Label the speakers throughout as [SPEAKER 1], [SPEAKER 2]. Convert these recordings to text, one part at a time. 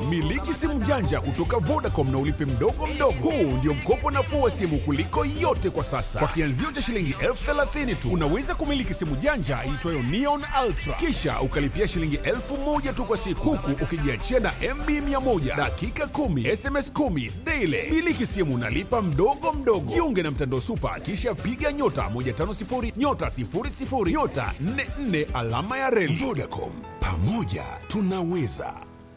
[SPEAKER 1] Miliki simu janja kutoka Vodacom na ulipe mdogo mdogo. Huu ndio mkopo nafuu wa simu kuliko yote kwa sasa. Kwa kianzio cha shilingi elfu thelathini tu unaweza kumiliki simu janja iitwayo Neon Ultra, kisha ukalipia shilingi elfu moja tu kwa siku, huku ukijiachia na MB 100 dakika 10 SMS 10 daily. Miliki simu unalipa mdogo mdogo. Jiunge na mtandao Super, kisha piga nyota 150 nyota 00 nyota 44 alama ya reli. Vodacom, pamoja tunaweza.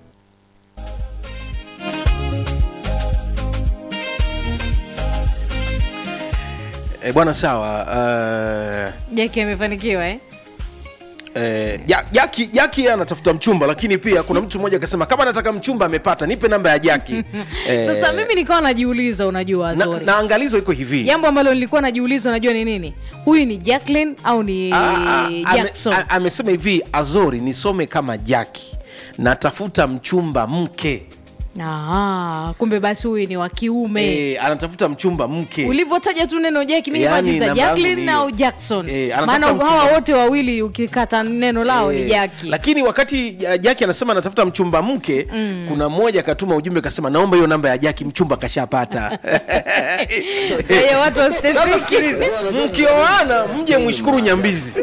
[SPEAKER 2] E, bwana sawa uh,
[SPEAKER 3] Jaki amefanikiwa eh?
[SPEAKER 2] Eh, Ja- jaki jaki yeye anatafuta mchumba lakini pia kuna mtu mmoja akasema kama anataka mchumba amepata nipe namba ya jaki Eh,
[SPEAKER 3] Sasa mimi nikawa najiuliza, unajua
[SPEAKER 2] na,
[SPEAKER 3] Azori,
[SPEAKER 2] na angalizo iko hivi
[SPEAKER 3] jambo ambalo nilikuwa najiuliza, unajua ni nini? Huyu ni Jacqueline au ni
[SPEAKER 2] Ah, ah, ame-
[SPEAKER 3] Jackson?
[SPEAKER 2] a- amesema hivi azori nisome kama jaki natafuta mchumba mke
[SPEAKER 3] Ah, kumbe basi huyu ni wa kiume.
[SPEAKER 2] eh, anatafuta mchumba mke
[SPEAKER 3] ulivyotaja tu neno Jackie mimi
[SPEAKER 2] Yani,
[SPEAKER 3] nikajiuliza
[SPEAKER 2] namba yangu
[SPEAKER 3] Jacqueline
[SPEAKER 2] ni
[SPEAKER 3] au
[SPEAKER 2] hiyo.
[SPEAKER 3] Jackson
[SPEAKER 2] Eh, anatafuta
[SPEAKER 3] maana hawa
[SPEAKER 2] mchumba.
[SPEAKER 3] wote wawili ukikata neno lao ni
[SPEAKER 2] Eh,
[SPEAKER 3] Jackie
[SPEAKER 2] lakini wakati ja- jaki anasema anatafuta mchumba mke kuna mmoja akatuma ujumbe akasema naomba hiyo namba ya jaki mchumba kashapata
[SPEAKER 3] Kwa hiyo watu
[SPEAKER 2] sasa
[SPEAKER 3] wasiteseke.
[SPEAKER 2] sikiliza mkioana mje mwishukuru nyambizi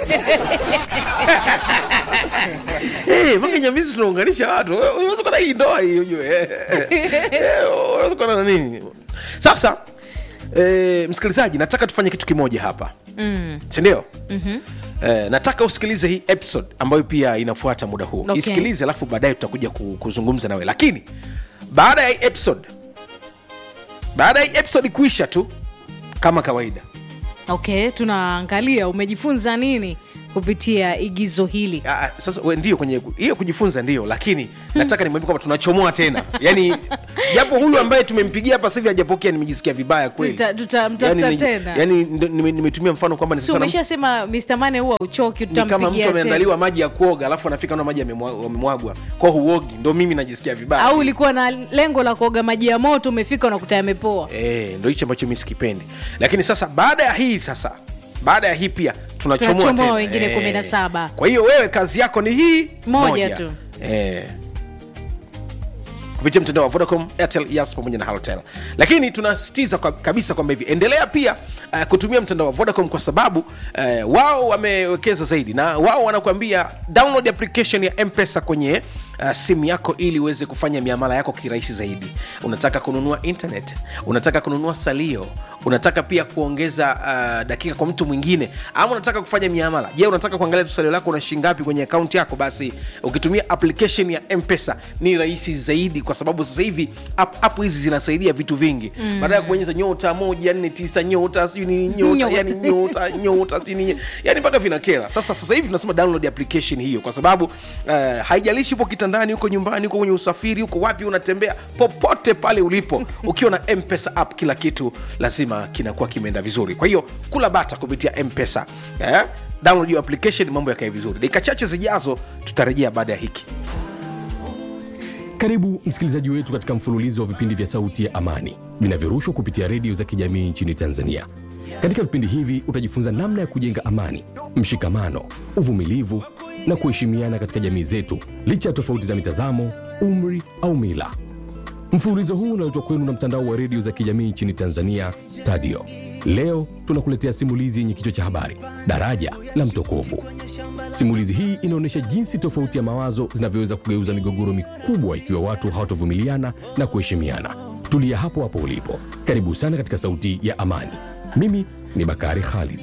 [SPEAKER 2] Eh, mpaka nyambizi tunaunganisha watu Wewe unaweza kuona hii ndoa hii ujue Eh, eh, unaweza kuona na nini sasa eh, msikilizaji nataka tufanye kitu kimoja hapa mm. sindio mm-hmm. Eh, nataka usikilize hii episode ambayo pia inafuata muda huu
[SPEAKER 3] Okay.
[SPEAKER 2] isikilize alafu baadaye tutakuja ku- kuzungumza nawe lakini baada ya hii episode baada ya hii episode kuisha tu kama kawaida
[SPEAKER 3] okay tunaangalia umejifunza nini kupitia igizo hili
[SPEAKER 2] Ah, ah, sasa we, ndio kwenye hiyo kujifunza ndio lakini nataka nimwambie kwamba tunachomoa tena yani japo huyu ambaye tumempigia hapa sasa hivi hajapokea nimejisikia vibaya kweli
[SPEAKER 3] Tuta- tutamtafuta
[SPEAKER 2] yani,
[SPEAKER 3] tena.
[SPEAKER 2] yani ndo- nime- nimetumia mfano kwamba ni
[SPEAKER 3] si
[SPEAKER 2] sasa na-
[SPEAKER 3] umeshasema Mr. Mane huwa uchoki
[SPEAKER 2] ni kama mtu
[SPEAKER 3] tutampigia tena
[SPEAKER 2] ameandaliwa maji ya kuoga alafu anafika na maji yamemwa- yamemwagwa kwa huogi ndo mimi najisikia vibaya
[SPEAKER 3] au ulikuwa na lengo la kuoga maji ya moto umefika unakuta yamepoa
[SPEAKER 2] Eh, ndo hichi ambacho mi sikipendi lakini sasa baada ya hii sasa baada ya hii pia tunachomoa
[SPEAKER 3] Tunachomoa
[SPEAKER 2] tena.
[SPEAKER 3] wengine
[SPEAKER 2] Eh,
[SPEAKER 3] 17.
[SPEAKER 2] kwa hiyo wewe kazi yako ni hii
[SPEAKER 3] Moja tu.
[SPEAKER 2] eh, kupitia mtandao wa vodacom airtel yas pamoja na halotel lakini tunasisitiza kwa, kabisa kwamba hivi endelea pia uh, kutumia mtandao wa vodacom kwa sababu uh, wao wamewekeza zaidi na wao wanakuambia download application ya mpesa kwenye uh, simu yako ili uweze kufanya miamala yako kirahisi zaidi unataka kununua internet unataka kununua salio unataka pia kuongeza uh, dakika kwa mtu mwingine ama unataka kufanya miamala je unataka kuangalia tu salio lako una shingapi kwenye akaunti yako basi ukitumia application ya mpesa ni rahisi zaidi kwa sababu sasa hivi app app hizi zinasaidia vitu vingi mm. baada ya kubonyeza nyota moja nne tisa nyota sijui ni nyota
[SPEAKER 3] Nyota.
[SPEAKER 2] yani nyota nyota sijui ni yani mpaka vinakera sasa sasa hivi tunasema download application hiyo kwa sababu uh, haijalishi upo kitandani uko nyumbani uko kwenye usafiri uko wapi unatembea popote pale ulipo ukiwa na mpesa app kila kitu lazima kinakuwa kimeenda vizuri kwa hiyo kula bata kupitia mpesa eh? download hiyo application mambo yakae vizuri dakika chache zijazo tutarejea baada ya hiki
[SPEAKER 4] Karibu msikilizaji wetu katika mfululizo wa vipindi vya Sauti ya Amani vinavyorushwa kupitia redio za kijamii nchini Tanzania. Katika vipindi hivi utajifunza namna ya kujenga amani, mshikamano, uvumilivu na kuheshimiana katika jamii zetu licha ya tofauti za mitazamo, umri au mila. Mfululizo huu unaletwa kwenu na mtandao wa redio za kijamii nchini Tanzania, TADIO. Leo tunakuletea simulizi yenye kichwa cha habari daraja la mtokovu. Simulizi hii inaonyesha jinsi tofauti ya mawazo zinavyoweza kugeuza migogoro mikubwa ikiwa watu hawatovumiliana na kuheshimiana. Tulia hapo hapo ulipo. Karibu sana katika Sauti ya Amani. Mimi ni Bakari Khalid.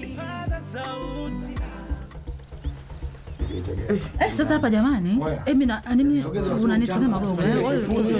[SPEAKER 5] Eh, sasa hapa jamani, eh, mimi na mimi unanitumia magogo. eh,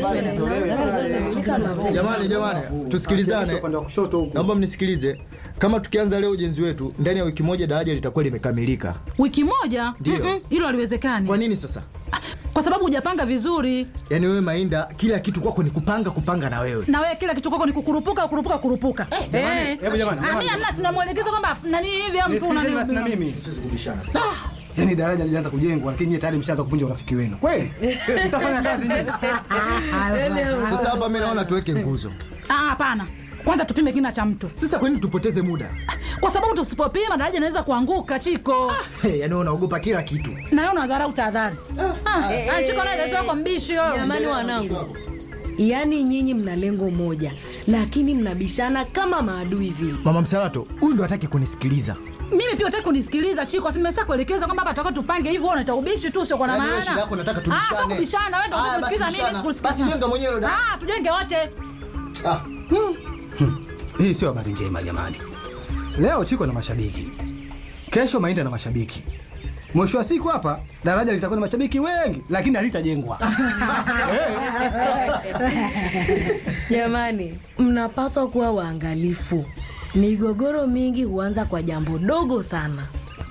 [SPEAKER 6] Jamani, jamani, tusikilizane. Naomba mnisikilize. Kama tukianza leo ujenzi wetu, ndani ya wiki moja daraja litakuwa limekamilika.
[SPEAKER 5] Wiki moja?
[SPEAKER 6] Ndio.
[SPEAKER 5] Mm-mm, Hilo haliwezekani.
[SPEAKER 6] Kwa nini sasa?
[SPEAKER 5] Kwa sababu hujapanga vizuri.
[SPEAKER 6] Yaani wewe Mainda, kila kitu kwako ni kupanga kupanga na wewe.
[SPEAKER 5] Na wewe kila kitu kwako ni kukurupuka kukurupuka kurupuka. Eh, eh.
[SPEAKER 7] hebu jamani,
[SPEAKER 5] Ah,
[SPEAKER 7] jamani.
[SPEAKER 5] mimi hamna sina mwelekezo kwamba nani hivi au mtu
[SPEAKER 7] Nisikilizeni basi na
[SPEAKER 5] unani.
[SPEAKER 7] mimi yaani daraja lilianza kujengwa lakini nyie tayari mshaanza kuvunja urafiki wenu kweli mtafanya kazi nyie
[SPEAKER 6] Sasa hapa mimi naona tuweke nguzo.
[SPEAKER 5] Ah, hapana kwanza tupime kina cha mtu
[SPEAKER 6] Sasa kwani tupoteze muda?
[SPEAKER 5] kwa sababu tusipopima daraja inaweza kuanguka chiko
[SPEAKER 6] Hey, yani wewe unaogopa kila kitu.
[SPEAKER 5] nayo unadharau tahadhari Ah,
[SPEAKER 3] Eh,
[SPEAKER 5] ah,
[SPEAKER 3] eh,
[SPEAKER 5] chiko naelezewa kwa mbishi yo.
[SPEAKER 3] jamani wanangu yaani nyinyi mna lengo moja lakini mnabishana kama maadui vile
[SPEAKER 6] Mama Msalato, huyu ndo hataki kunisikiliza.
[SPEAKER 5] mimi pia utaki kunisikiliza chiko si nimesha kuelekeza kwamba hapa toka tupange hivyo unaita ubishi tu sio kwa na
[SPEAKER 6] Yaani wewe
[SPEAKER 5] maana
[SPEAKER 6] shida yako nataka
[SPEAKER 5] Ah,
[SPEAKER 6] tubishane.
[SPEAKER 5] sio kubishana wewe ndio
[SPEAKER 6] Haya,
[SPEAKER 5] kusikiliza
[SPEAKER 6] basi
[SPEAKER 5] mimi
[SPEAKER 6] bishana.
[SPEAKER 5] sikusikiliza
[SPEAKER 6] Basi jenga mwenyewe dada.
[SPEAKER 5] ah tujenge wote
[SPEAKER 6] Ah,
[SPEAKER 7] hii sio habari njema jamani leo chiko na mashabiki kesho mainda na mashabiki mwisho wa siku hapa daraja litakuwa na mashabiki wengi lakini halitajengwa
[SPEAKER 3] jamani mnapaswa kuwa waangalifu migogoro mingi huanza kwa jambo dogo sana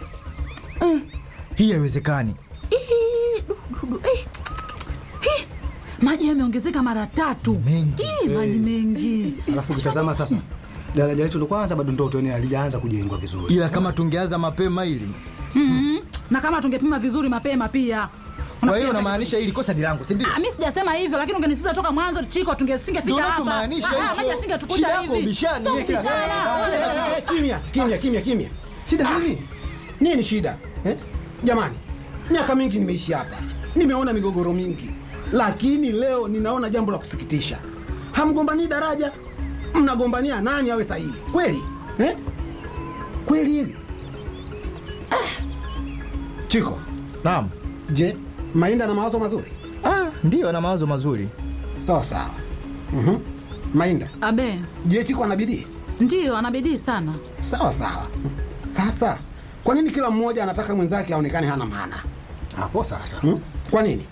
[SPEAKER 6] hii haiwezekani.
[SPEAKER 5] Ih, du, du, du, eh. Ih, maji yameongezeka mara tatu
[SPEAKER 6] Mengi.
[SPEAKER 5] Ih, maji mengi
[SPEAKER 7] alafu ukitazama sasa daraja letu ndo kwanza bado ndo tuone halijaanza kujengwa vizuri
[SPEAKER 6] Ila kama tungeanza mapema hili.
[SPEAKER 5] Mhm. na kama tungepima vizuri mapema pia
[SPEAKER 6] Kwa hiyo unamaanisha hili kosa ni langu, si ndio?
[SPEAKER 5] Ah, mi sijasema hivyo lakini ungenisikiza toka mwanzo chiko
[SPEAKER 6] Ndio
[SPEAKER 5] tungesingefika hapa
[SPEAKER 6] unachomaanisha
[SPEAKER 5] Ah, ah,
[SPEAKER 6] hicho.
[SPEAKER 5] maji
[SPEAKER 6] Shida
[SPEAKER 5] asingetukuta
[SPEAKER 6] yako
[SPEAKER 5] hivi
[SPEAKER 6] ubishani,
[SPEAKER 5] Sio
[SPEAKER 6] yeye kila
[SPEAKER 5] kubishana.
[SPEAKER 8] Eh, kimya kimya kimya kimya shida nini nini shida eh? jamani miaka mingi nimeishi hapa nimeona migogoro mingi lakini leo ninaona jambo la kusikitisha hamgombanii daraja mnagombania nani awe sahihi kweli eh? kweli hili ah. chiko
[SPEAKER 6] Naam.
[SPEAKER 8] je mainda na mawazo mazuri
[SPEAKER 6] Ah, ndio ana mawazo mazuri.
[SPEAKER 8] sawa sawa mm mainda
[SPEAKER 5] abe
[SPEAKER 8] je chiko ana bidii
[SPEAKER 5] ndiyo ana bidii sana
[SPEAKER 8] sawa sawa sasa kwa nini kila mmoja anataka mwenzake aonekane hana maana
[SPEAKER 7] hapo sasa
[SPEAKER 8] hmm? kwa nini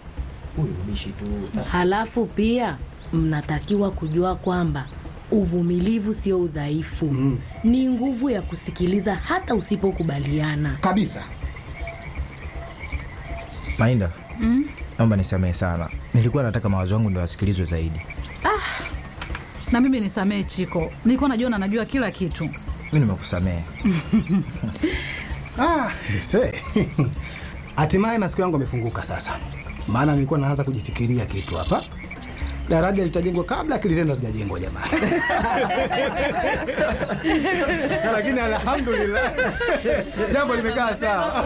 [SPEAKER 3] halafu pia mnatakiwa kujua kwamba uvumilivu sio udhaifu mm. ni nguvu ya kusikiliza hata usipokubaliana
[SPEAKER 8] kabisa
[SPEAKER 6] Mainda. Mm? Naomba nisamehe sana. Nilikuwa nataka mawazo yangu ndio yasikilizwe zaidi.
[SPEAKER 5] na mimi nisamee chiko nilikuwa najiona najua kila kitu
[SPEAKER 6] Mimi nimekusamehe.
[SPEAKER 7] Ah, se. Hatimaye masikio yangu yamefunguka sasa, maana nilikuwa naanza kujifikiria kitu hapa. Daraja litajengwa kabla akili zenu hazijajengwa jamani. Lakini alhamdulillah jambo limekaa sawa.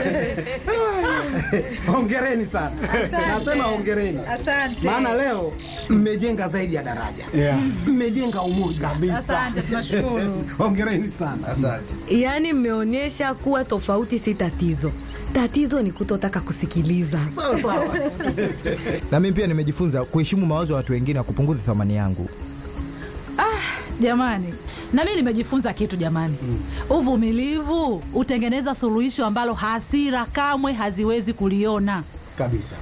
[SPEAKER 8] hongereni sana nasema hongereni maana leo mmejenga zaidi ya daraja
[SPEAKER 7] Yeah.
[SPEAKER 8] mmejenga umoja kabisa
[SPEAKER 5] asante tunashukuru
[SPEAKER 8] hongereni sana
[SPEAKER 6] Asante.
[SPEAKER 3] yaani mmeonyesha kuwa tofauti si tatizo tatizo ni kutotaka kusikiliza
[SPEAKER 8] sawa sawa
[SPEAKER 6] Na mimi pia nimejifunza kuheshimu mawazo ya watu wengine na kupunguza thamani yangu.
[SPEAKER 5] jamani na mimi nimejifunza kitu jamani uvumilivu hutengeneza suluhisho ambalo hasira kamwe haziwezi kuliona
[SPEAKER 7] Kabisa.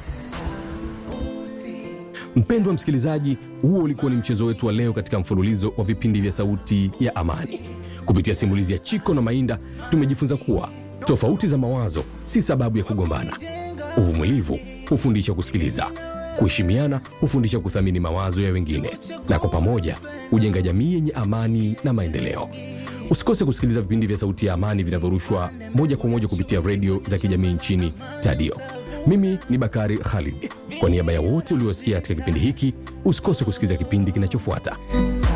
[SPEAKER 4] Mpendwa msikilizaji, huo ulikuwa ni mchezo wetu wa leo katika mfululizo wa vipindi vya Sauti ya Amani. Kupitia simulizi ya Chiko na Mainda, tumejifunza kuwa tofauti za mawazo si sababu ya kugombana. Uvumilivu hufundisha kusikiliza, kuheshimiana hufundisha kuthamini mawazo ya wengine, na kwa pamoja hujenga jamii yenye amani na maendeleo. Usikose kusikiliza vipindi vya Sauti ya Amani vinavyorushwa moja kwa moja kupitia redio za kijamii nchini Tadio. Mimi ni Bakari Khalid. Kwa niaba ya wote uliosikia katika kipindi hiki, usikose kusikiliza kipindi kinachofuata.